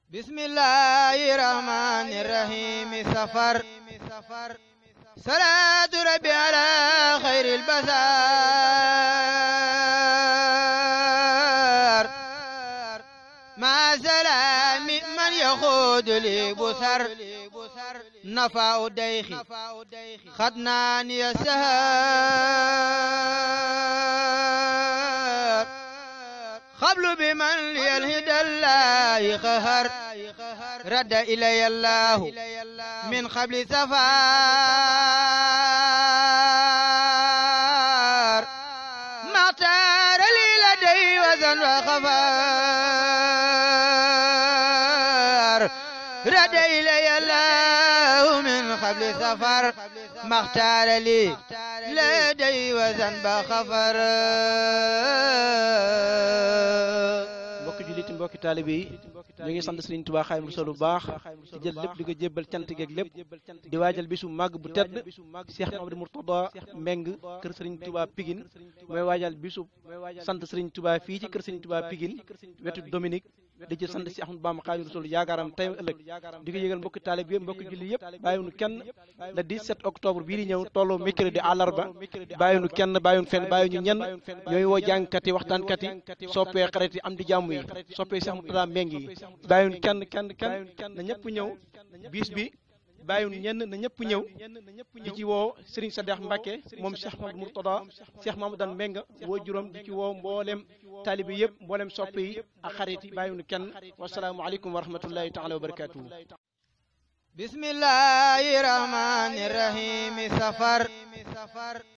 bismillahi rahmani rahim safar salaatu rabbi ala xayril basar ma salaami man yaxuudu li busar nafa u dayxi xadnaan ya sahar xablu bi man yalhida llahi xahar radda ilaya allahu min xabli safar maxtaara li la day wasan wa xafar radda ilaya allahu min xabli safar maxtaara li la day wasan ba xafar mbokki jullit mbokki taalibe yi ñu ngi sant Sëriñ Tuubaa Xaadimu Rasuul bu baax di jël lépp di ko jébbal cant geeg lépp di waajal bisu màgg bu tedd Cheikh Mamadou Mourtada Mbeng kër Sëriñ Tuubaa Pigine mooy waajal bisu sant Sëriñ Tuubaa fii ci kër Sëriñ Tuubaa Pigine wetu Dominique di ci sant si Ahmadu Bamba Xaadimu Rasuul yaakaaram tey ëllëg di ko yëgal mbokki taalibe yëpp mbokki julli yëpp bàyyiwunu kenn le 17 octobre bii di ñëw tolloo mercredi àllarba bàyyiwunu kenn bàyyiwunu fenn bàyyiwunu ñenn ñooy woo jàngkat yi waxtaankat yi soppee xarit yi am di jàmm yi soppee Cheikh Mourtada Mbeng yi bàyyiwunu kenn kenn kenn na ñëpp ñëw bis bi bàyyiwunu ñenn na ñëpp ñëw di ci woo Serigne Sadex Mbacke moom Cheikh Mamadou Mourtada Cheikh Mamadou Mbeng woo juróom di ci woo mboolem taalibe yëpp mboolem soppe yi ak xarit yi bàyyiwunu kenn wasalaamu aleykum wa rahmatullahi taala wa barakatuhu bismillahi rahmani rahim safar